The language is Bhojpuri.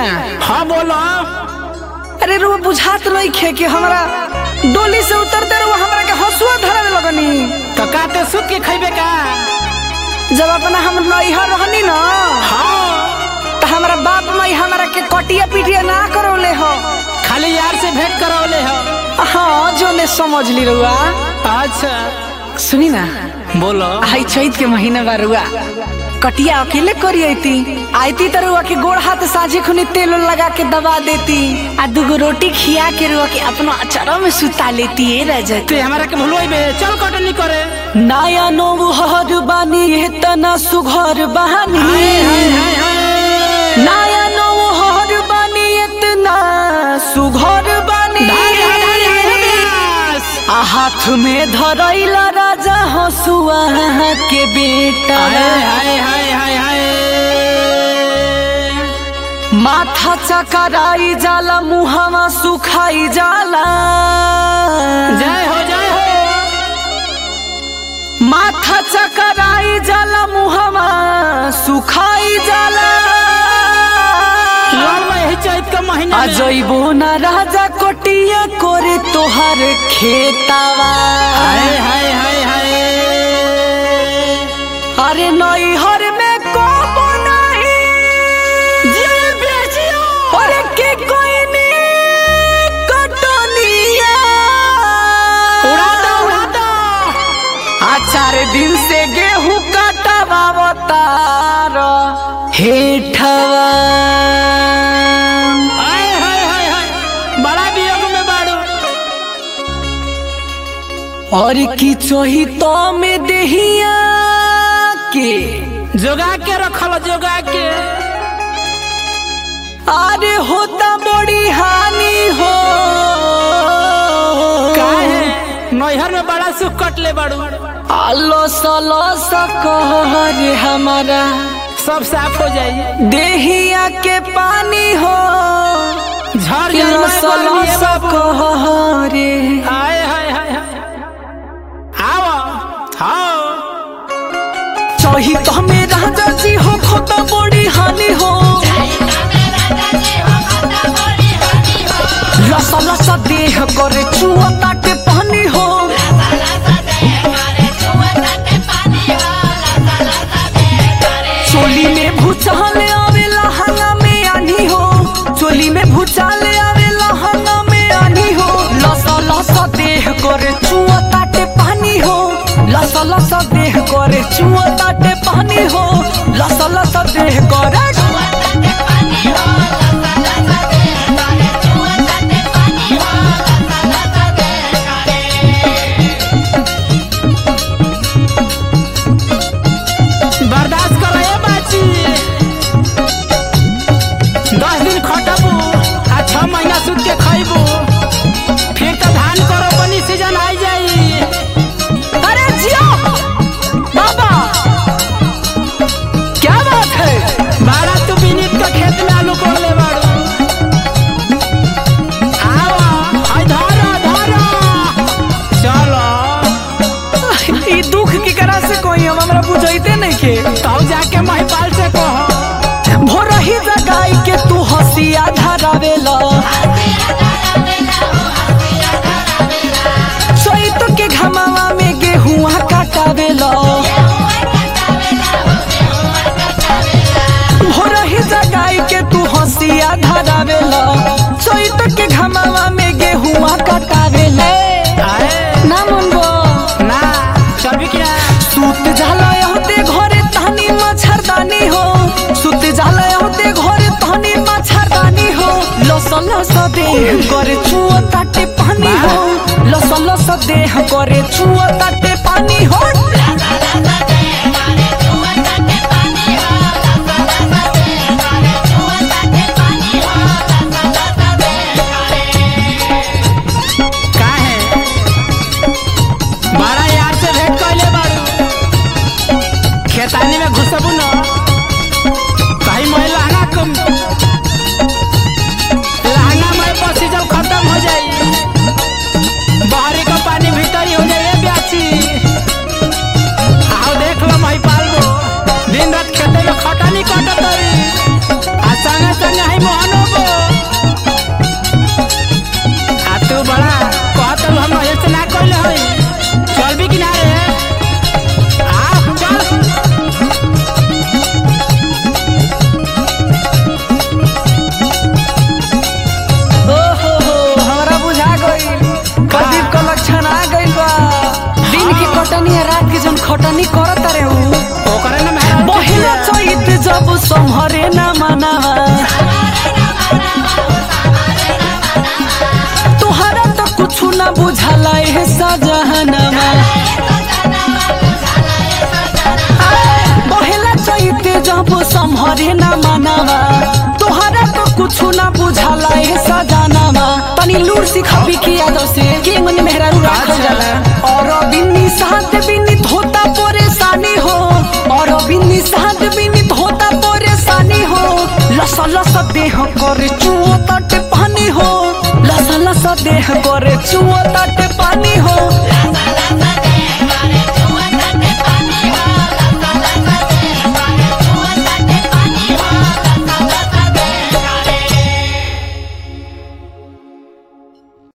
हाँ बोलो अरे रुआ बुझात नहीं खे कि हमरा डोली से उतरते रुआ हमरा के हंसुआ धरे लगनी तो काते सुत के खैबे का जब अपना हम नैहर रहनी न हाँ तो हमारा बाप माई हमरा के कटिया पिटिया ना करौले हो खाली यार से भेंट करौले हो हाँ जो ने समझ ली रुआ अच्छा सुनी ना बोलो आई चैत के महीना बा रुआ कटिया अकेले करी आईती आईती तो रुआ के गोड़ हाथ साझे खुनी तेल उल लगा के दबा देती आ दूगो रोटी खिया के रुआ के अपना अचरा में सुता लेती है रह ते हमारा के भूलवाई बे चल कटनी करे नया नौहर बानी इतना सुघर बहानी हाय हाय हाय हाय नया नौहर बानी इतना सुघर बानी धाय, धाय, धाय, धाय, बस। आ हाथ में धरैला राजा हसुआ के बेटा हाय हाय हाय हाय हाय माथा चकराई जाला मुहावा सुखाई जाला जय हो जय हो माथा चकराई जाला मुहावा सुखाई जाला लाल भाई चैत का महीना में। अजैबो न राजा कोटिया करे तोहर खेतावा हाय हाय हाय हाय अरे नैहर में कोबो नहीं जियो बेचियो अरे के कोई नहीं कटनिया उड़ा दो उड़ा दो आ चार दिन से गेहूं कटवा तार हेठवा हाय हाय हाय हाय बड़ा वियोग में बाड़ू और की चोही तो में देहिया के जोगा के रखल जोगा के अरे होता बड़ी हानि हो काहे नैहर में बड़ा सुख कटले बाड़ू आलो सलो सकहर हमारा सब साफ हो जाई देहिया के पानी हो झड़ जाई लो मैं सलो गर्मी बाबू सकहरे हाय हाय हाय हाय आओ आओ चोही तो में राजा जी हो खोता बड़ी हानि हो लसा लसा देह करे चुआ ताटे पानी हो चोली में भूचाल आवेला हंगा में आनी हो चोली में भूचाल आवेला हंगा में आनी हो लसा लसा देह करे चुआ ताटे पानी हो लसा लसा देह करे चुआ ताटे पानी हो लसा लसा देह करे बर्दाश्त करो ए बाची दस दिन खटबू आ छह महीना सूत के खैबू फिर तो धान करो बनी सीजन आई जाई अरे जियो बाबा क्या बात है बारह तू बिनित के खेत में आलू कोड़ ले बाड़ू आओ आई धरो धरो चलो ई दुख की करा से कोई हम हमरा बुझाइते नहीं के तो जाके महिपाल से कहो भोरही जगाई के तू हंसिया धरावेला चैत के घमावा में गेहुआ काटावेला भोरही जगाई के तू हंसिया धरावेला चैत के घमावा में गेहुआ काटावेला आए ना मनबो ना चलबी क्या सुत जाला होते घरे तहनी मच्छरदानी हो सुत जाला होते घरे तहनी मच्छरदानी हो लस लस देह करे छुआ ताटे पानी हो लस लस देह करे छुआ ताटे पानी हो काहे बड़ा यार से भेंट कैले बाड़ू खेतानी में घुसबू न कहीं मैं लहंगा कम लहंगा में पसी जब खत्म हो जाई बाहरी का पानी भीतर ही हो जाए ब्याची आओ देख लो मैं पालबो दिन रात खेते में खटानी काटत रही आ संगे संगे ही मोहनो करे ना मानावा तोहरा तो कुछ ना बुझाला ए सजानावा तनी लूर सिखाबी की यादव से के मन मेहरारू राखल जाला और बिन्नी साथ बिन्नी धोता परेशानी हो और बिन्नी साथ बिन्नी धोता परेशानी हो लस लस देह करे चुओ तट पानी हो लस लस देह करे चुओ तट पानी